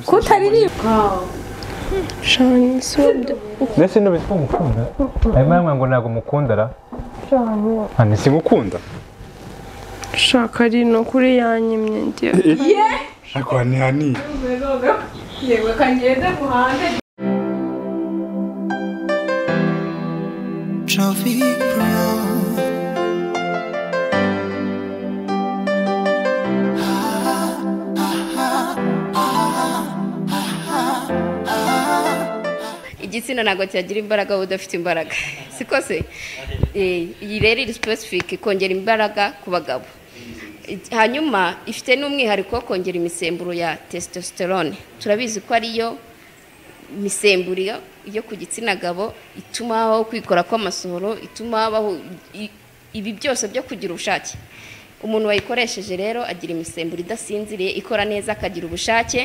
kutaririmba shani sobda ndetse n'ubitwa umukunda ayo mpamvu ngo ntabwo umukunda ra hano singukunda shaka ari no kuri yanyimye ngiye ariko hani hani yego kangende muhande Traffic Brown. igitsina ntabwo cyagira imbaraga wowe udafite imbaraga si ko se Eh, iyi rero iri specific kongera imbaraga ku bagabo Eh, hanyuma ifite n'umwihariko wo kongera imisemburo ya testosterone turabizi ko ariyo imisemburo yo ku gitsina gabo ituma habaho kwikora kw'amasohoro ituma habaho i- ibi byose byo kugira ubushake umuntu wayikoresheje rero agira imisemburo idasinziriye ikora neza akagira ubushake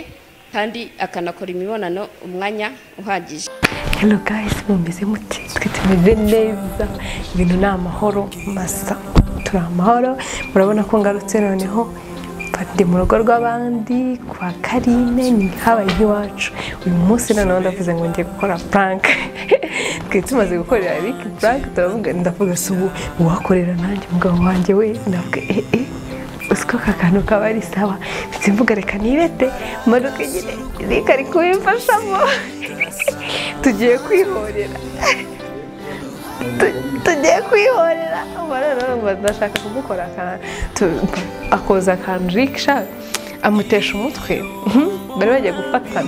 kandi akanakora imibonano umwanya uhagije Hello guys, mumeze mute? Twe tumeze neza, ibintu ni amahoro masa, turi amahoro, murabona ko ngarutse noneho ndi mu rugo rw'abandi kwa Karine ni habaye nk'iwacu uyu munsi noneho ndavuze ngo ngiye gukora prank twari tumaze gukorera Rick prank turavuga ndavuga si ubu uwakorera nanjye umugabo wanjye we ndavuga eh eh uziko aka kantu kaba ari sawa ndetse mvuga reka nirete manuka nyine Rick ari kubimfashamo tugiye kwihorera Tu- tugiye kwihorera ubona noneho ndashaka kumukora akantu tu- akoza akantu Rick sha amutesha umutwe Mhm. bari bagiye gufatana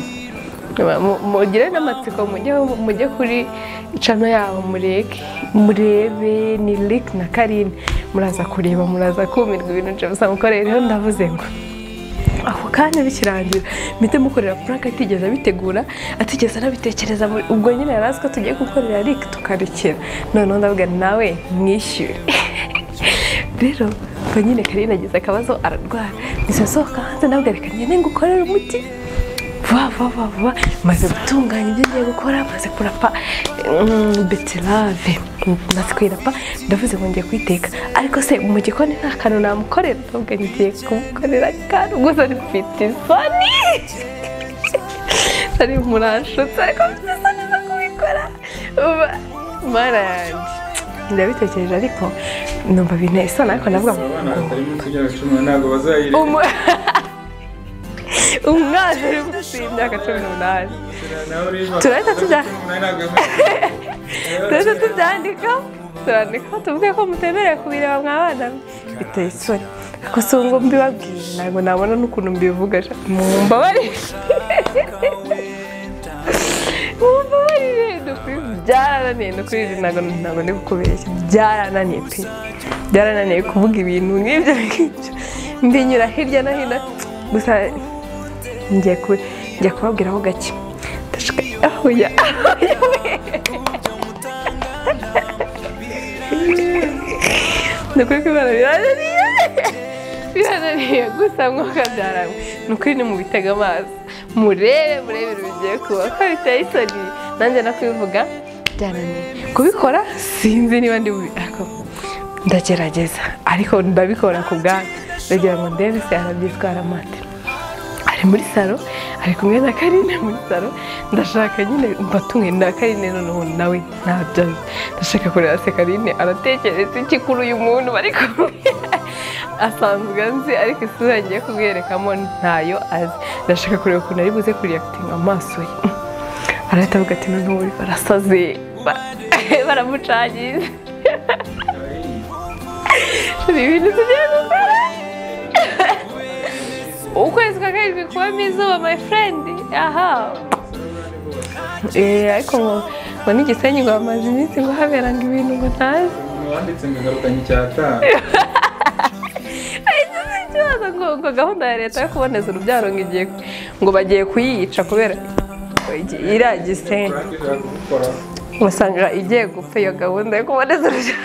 Mu- mugire n'amatsiko mujye mujye kuri cano yabo mureke murebe ni Rick na Karine muraza kureba muraza kumirwa ibintu James amukoreye rero ndavuze ngo ako kanya bikirangira mpite mukorera purake atigeze abitegura atigeze anabitekereza muri- ubwo nyine yari azi ko tugiye gukorera rike tukarekera noneho ndavuga nawe mwishyure rero ubwo nyine karine agize akabazo ararwara nise sohoka hanze ndavuga reka ngende ngukorere umuti vuba vuba vuba vuba maze gutunganya ibyo ngiye gukora maze kurapa mm, beterave maze kuyirapa ndavuze ngo ngiye kuyiteka ariko se mu gikoni nta kantu namukorera ndavuga ngiye kumukorera akantu gusa ni mfite isoni ari murashutse ariko mfite isoni zo kubikora uba mara yanjye ndabitekereje ariko numva binteye isoni ariko ndavuga ngo atari munsi y'imyaka cumi ntabwo bazayireba umu- umwana uri munsi y'imyaka cumi n'umunani turahita tujya turahita tubyandika turandika tuvuge ko mutemerewe kubireba mwabana biteye isoni ariko si ubu ngo mbibabwire ntabwo nabona n'ukuntu mbivuga sha. mumbabarire mumbabarire dukwiye byarananiye ndukwiye ntabwo ntabwo ndi kukubeshya byarananiye pe byarananiye kuvuga ibintu nk'ibyo ngibyo mbinyura hirya no hino gusa njya ku- njya kubabwiraho gake ndashaka ahuya ahuya we ni ukuri ko imana birananiye birananiye gusa mwuka byaranwe ni ukuri ni mubitega amaso murebe murebe ibintu bigiye kuba ko biteye isoni nanjye no kubivuga byarananiye kubikora sinzi niba ndi bubi ariko ndagerageza ariko ndabikora ku bwanyu ndagira ngo ndebe se arabyitwara mate ari muri salo ari kumwe na karine muri salo ndashaka nyine mbatumwe na karine noneho nawe ntabyo azi. ndashaka kureba se karine aratekereza iki kuri uyu muntu bari kumwe asanzwe anzi ariko isura ngiye kubwerekamo ntayo azi ndashaka kureba ukuntu ari buze kuriyakitinga amaso ye arahita avuga ati noneho uri barasaze ba- baramucagize ni ibintu tugiye gukora ukwezi kwa karindwi kubamo izuba my friend aha Eh, ariko ngo ngo n'igisenyi ngo hamaze iminsi ngo habera ngo ibintu ngo ntazi wanditse ngo ingarukanyi icyatanu Ahita aza ikibazo ngo ngo gahunda ya leta yo kuboneza urubyaro ngo igiye ngo bagiye kuyica kubera iriya gisenyi usanga igiye gupfa iyo gahunda yo kuboneza urubyaro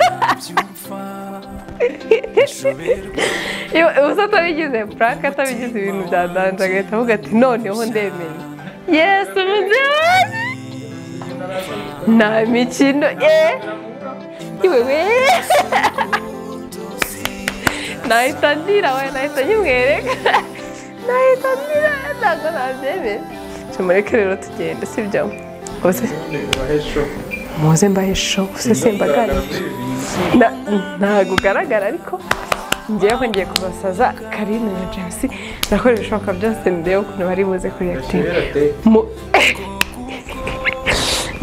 ubusa atabigize purake atabigize ibintu bya danje agahita avuga ati noneho ndemeye yesu mubyeyi nta mikino eh iwewe nahita ndira we nahita nyimwereka nahita ndira ntabwo nabyemera tumureke rero tugende sibyo muze muze mbahe show usesembagare Na- ntabwo ugaragara ariko ngewe ngiye kubasaza karine na james nakoresha ibishoboka byose ndebe ukuntu bari buze kuri Mu-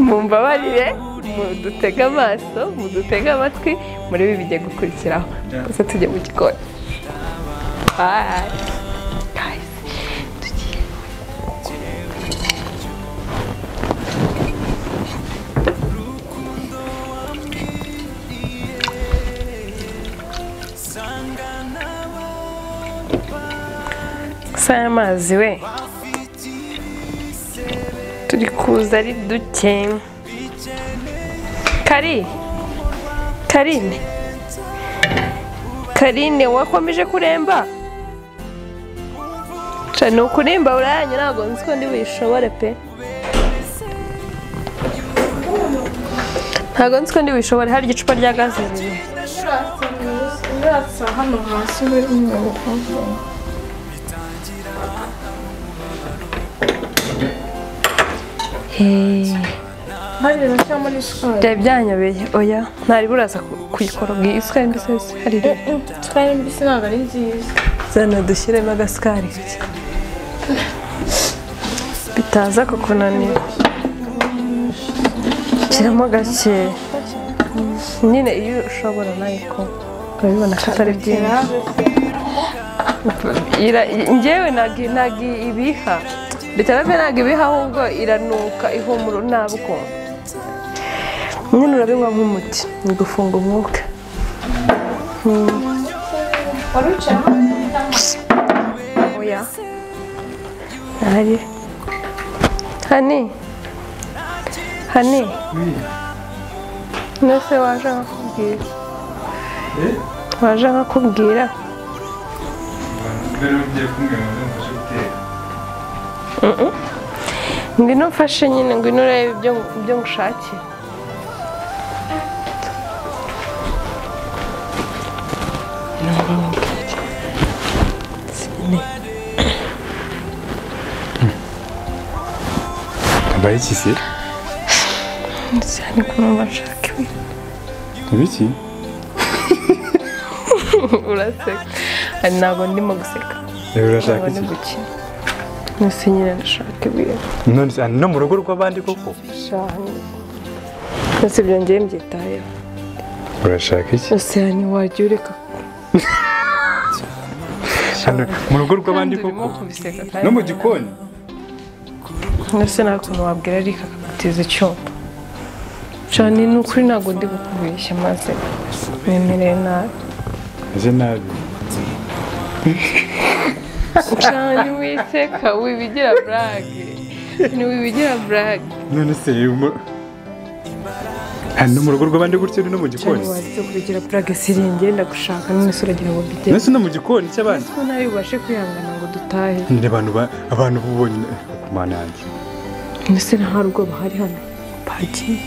mumbabarire mudutege amaso mudutege amatwi muri ibi bigiye gukurikiraho gusa tujye mu gikoni Bye. Guys, tugiye. gusa aya mazi we turi kuza ari duke kari karine karine wakomeje kuremba Ca ni ukurimba burayanya ntabwo nzi ko ndi buyishobore pe ntabwo nzi ko ndi buyishobore hari igicupa rya gaze riri uratsa hano hasi muri umwuka harira cyangwa muri sikari byari byanyobeye oya ntari buraza ku- kuyikoroga iyi isukari mbese hari sikari mbisi ntabwo ari nziza zana dushyiremo agasikari gake bitaza kukunanira shyiramo gake nyine iyo ushobora nayo ko urabibona ko atari byiza Ira- njyewe ntabwo ntabwo ibiha bitarabe ntabwo ibiha ahubwo iranuka ihumura nabi ukuntu nyine urabinywa nk'umuti ni gufunga umwuka wari wicaye hano oya hari hani hani nose waje nkakubwira waje nkakubwira mbere ugiye kumbwira ngo ndumva gutera ngwino mfashe nyine ngwino urebe ibyo ibyo ngushakira mbaye iki se ndetse hari kumva nshaka ibi ibi iki uraseka hari ntabwo ndimo guseka rero urashaka ntabwo ndi iki gukina nose nyine ndashaka ibintu none se aha ni no mu rugo rw'abandi koko cyane ndetse byongeye mbyitayeho urashaka iki ese hani wagiye ureka hano mu rugo kandi rw'abandi urimo koko kubiseka no mu kandi gikoni ndetse nta kuntu wabwira ariko akagutiza icyuma cyane ni ukuri ntabwo ndi bukubeshya maze nemereye nabi ese nabi cyane wiseka wibigira burage ntiwibigira burage none se mu- aha ni no mu rugo rw'abandi gutyo ni no mu cyane gikoni wazi kubigira burage siringiye ndagushaka none se uragira ngo mbigere nese no mu gikoni cy'abandi ko nawe ubashe kwihangana ngo dutahe ni abantu ba- abantu bubonye ku mana yanjye mbese nta rugo bahari hano bagiye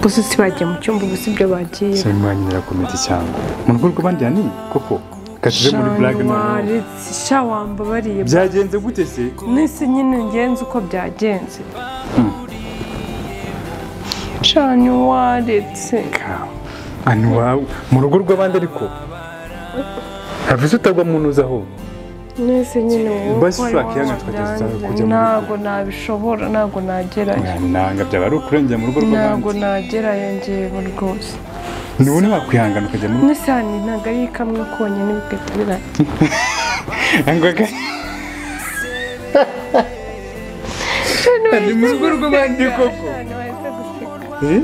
gusa si bagiye mu cyumba gusa ibyo bagiye se mwanya nyirakomedi cyangwa mu rugo rw'abandi hanini koko kasije muri burage noneho waretse sha wambabariye byagenze gute se nese nyine ngenze uko byagenze cyane waretse kawe anu wawe mu rugo rw'abandi ariko havuze utagwa mu ntuza aho nese nyine wowe Basi uko ari ushaka wowe iyanyu tukageza wabyanze. kujya mu ntabwo nabishobora ntabwo nagerayo nanga byaba ari ukurengera mu rugo ntabwo rw'abandi nagerayo njyewe rwose niba ntiwakwihangana ukajya mu rugo nese hano ntabwo ari kamwe konyine bigahita birangira ngoga ni mu rugo rw'abandi koko Eh?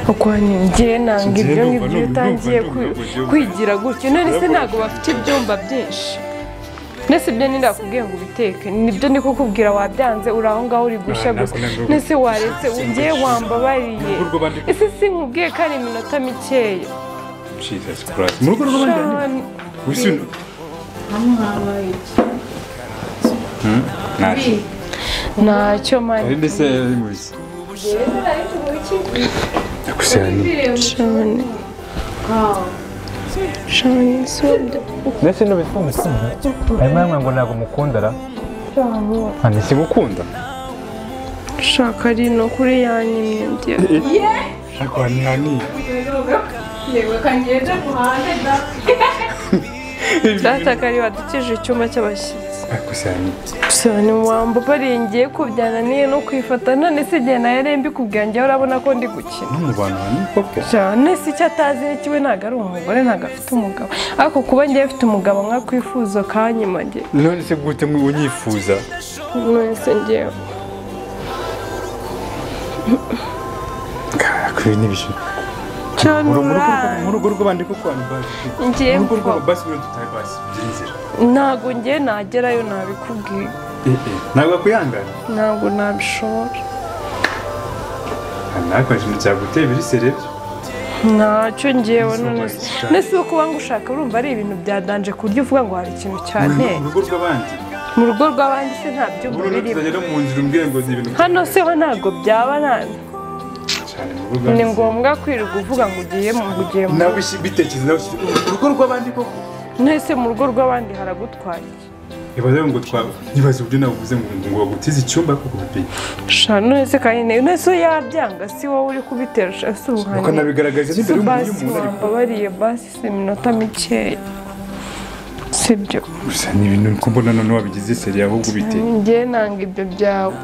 ukwangiye nanga Njye ibyo ndumva, ngibyo iyo ndumva, utangiye ndumva, kwi- ndumva, ndumva. kwigira gutyo none se ntabwo bafite ibyumba byinshi nese ibyo ni ndakubwiye ngo ubiteke nibyo ndi kukubwira wabyanze uri aho ngaho uri gushya Ah, gusa ntabwo nabwo- nese waretse ugiye wambabariye Mu rugo rw'abandi koko. ese sinkubwiye ko ari iminota mikeya Jesus Christ. mu rugo rw'abandi hanini Shani, wisino hano habaye ntacyo iki ntacyo mani arinde se yari mu biki gusa ni Shani. Shani soda. ndetse n'ubitwumukunda hanyuma yamwe ngo ntabwo mukunda ra hano simukunda Shaka ari no kuri yanyimye ndiye. ariko hari nani Data kari wadukije icyumba cy'abashyitsi. gusangiye Gusa ni wamba barengeye ko byananiye no kwifata none se igihe nawe rero mbikubwira njyewe urabona ko ndi gukina. no mu bantu hani koko cyane si icyo atazi ni kiwe ntabwo ari umugore ntabwo afite umugabo ariko kuba ngewe afite umugabo nkakwifuza kanyimage none se gute mu unyifuza mwese ngewe karakubi n'ibishyu cyane mu rugo rw'abandi koko abantu bazi ngewe mu rugo mva. rw'abo basi rero tutari basi by'inzira ntabwo ngewe nagerayo nabikubwiye ntabwo akwihangana ntabwo nabishobora ntabwo ikintu cyaguteye ibirisi rero ntacyo ngewe none se none se kuba ngushaka urumva ari ibintu byadanje ku buryo uvuga ngo hari ikintu cyane mu rugo rw'abandi mu rugo rw'abandi se nta byumba ubu rero birimo tuzagera mu nzira umbwira ngo ni ibintu hano se ho ntabwo byaba nta- cyane mu rugo ni ngombwa kwirirwa uvuga ngo ugiye mu ngo ugiye mu nawe ushi- bitekereza nawe ushi- mu rugo rw'abandi koko nese mu rugo rw'abandi haragutwara iki ibaze ngo twaba ntibaze uburyo navuze ngo ngo bagutize icyumba koko pe sha nonese kandi nayo nese iyo yabyanga si wowe uri kubitera sha si nuko ubuhanire nabigaragaje n'imbere y'umuntu basi y'umuntu ariko wambabariye basi si iminota mikeya sibyo gusa ni ibintu ko mbona noneho wabigize seri ahubwo ubite njye nanga ibyo byawe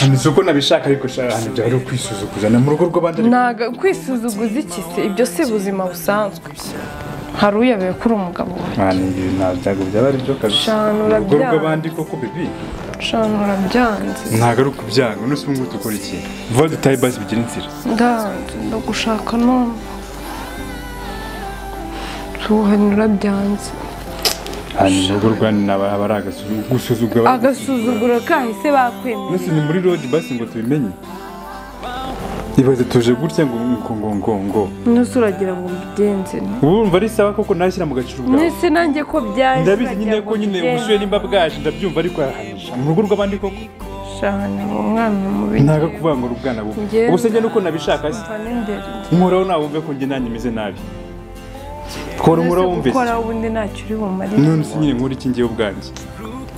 hano si uko nabishaka ariko shara ahantu byari ukwisuzuguza na mu rugo rw'abandi ariko ntago kwisuzuguza iki se ibyo si ubuzima busanzwe hari uyobewe ko uri umugabo wawe mwana ibi ntabwo byaba ari byo kazi Shana, mu rugo urabyanga. rw'abandi koko bibi shana urabyanze ntabwo ari ukubyanga none se ubu ngubu dukora iki vuba dutahe basi bigira inzira ndanze ndagushaka none ubuhanire urabyanze hanyuma urugo rw'abandi naba aba ari agasuzuguro gusuzugura agasuzuguro kahise bakwemera nose ni muri rodi basi ngo tubimenye ibaze tuje gutya ngo ngo ngo ngo ngo nese uragira ngo mbigenze nte ubu urumva ari sawa koko nashyira mu gaciro bwawe Nese nanjye ko byaje ndabizi nyine nagira ko ngo nyine bigende. ubushyuhe nimba bwaje ndabyumva ariko arahanisha mu rugo rw'abandi koko Shana umwana mubi ntago kuvuga ngo urubwana bubi Njyewe- ubuse njye nuko nabishaka se Mva n'imbere. nkoraho nawe wumve ko njye nanjye meze nabi kora Nese nkoraho wumve se. gukoraho ubundi ntacyo uri bumare none se nyine nkora iki njyewe ubwanjye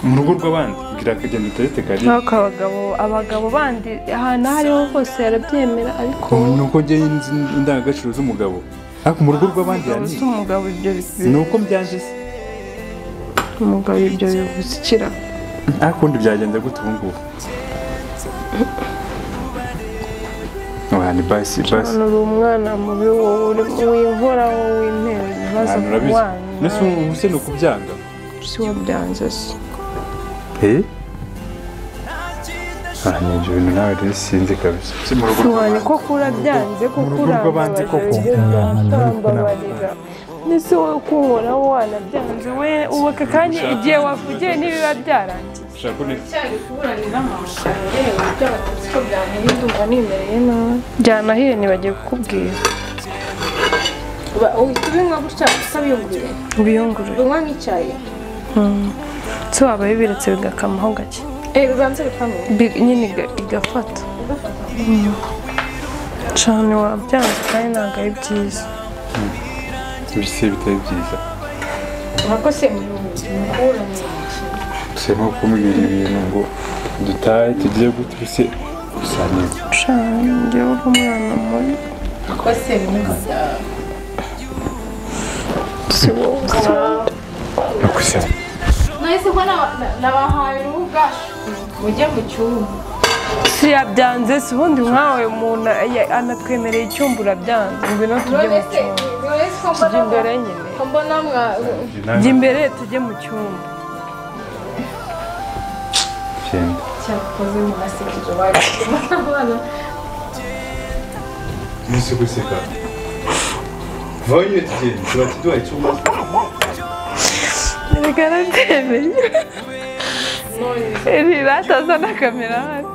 mu rugo rw'abandi bwira akagenda utarete kare nk'ako abagabo abagabo bandi ahantu aho ariho hose yarabyemera ariko ni uko njye nzi indangagaciro z'umugabo ariko mu rugo rw'abandi umugabo si yani umugabo ibyo ni bivuze uko mbyanjye se umugabo ibyo bivuze ikira ariko ubundi byagenda gute ubu ngubu abantu basi basi hano uri umwana mubi wowe uri- winkoraho w'intera ibibazo abantu ku urabizi mbese bana ubu se ni ukubyanga si wo byanze se aranyinjira ibintu nawe rero sinzi kabisa si mu rugo Ntiwari ko kurabyanze kuko rugo rw'abandi koko. urambabarira ndetse wowe kunkoraho wanabyanze we ubaka kandi igihe wavugiye ntibiba byarangiye ushaka neza cyari kuburanira amasha yewe ibyo batutsi ko byamuye ndumva nimereye nabi byanahiye ntibagiye kukubwira uba uhita ubinywa gutya gusa biyungurira ubiyungurure ubinywa nk'icyayi se waba bibiretse bigakamaho gake eh bibanza bikamera Bi- nyine iga- igafata cyane wabyanze kandi ntabwo ari byiza ibisibe bitari byiza nkako se mukuranye gusa nko kumubwira ibintu ngo dutahe tugiye gute ubuse gusa neza cyane njyewe uri umwana mubi ko se bimwe si wowe nakuze nahise mbona nabahaye urubuga mujye mu cyumba si yabyanze si ubundi nkawe umuntu ya- anatwemereye icyumba urabyanze ngwino tujye mu none cyumba se ko tujye imbere mbona nyine ko mbona mwa jya imbere tujye mu cyumba genda cyakoze mu masekeje bagituma abana nese guseka vaho nyine tugenda tuba tuduhaye icyumba reka nabyemeye rirataza na kamera hano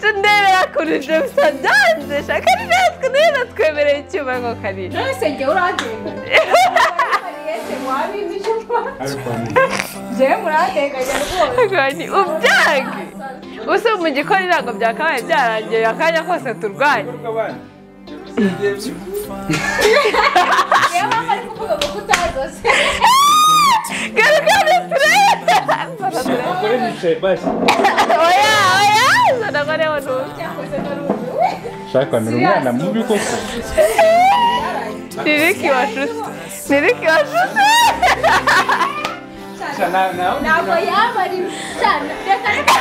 tundebera kuri ibyo bisa byanze shaka ari natwe nayo natwemereye icyuma ngo karira none se njyewe uragenda Yese mwabimba icupa ariko njyewe murateganya rwose ubwange use mu gikoni ntabwo byakabaye byarangiye akanya kose turwaye niyo mpamvu ari kuvuga ngo utazose garuka biturere oya oya zana ngo rero ni ubu. cyakoze nari ubu shaka ni umwana mubi koko ni riki washutse ni riki washutse ntabwo yaba ari cyane reka reka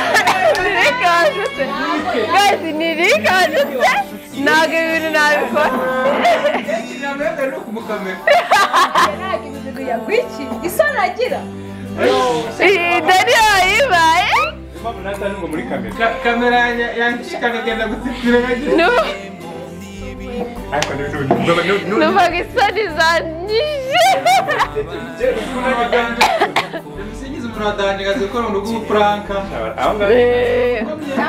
ni riki washutse guys ni riki washutse ntabwo ibi bintu nabikora ntabwo ibintu yagwikiye isoni agira iyi dani yayibaye kamera yanshikanaga gutsikira n'ubu numvaga isoni zanyije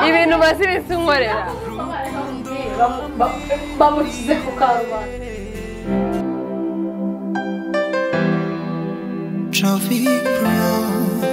ibintu maze iminsi nkorera bamukize ku karubanda Traffic brown.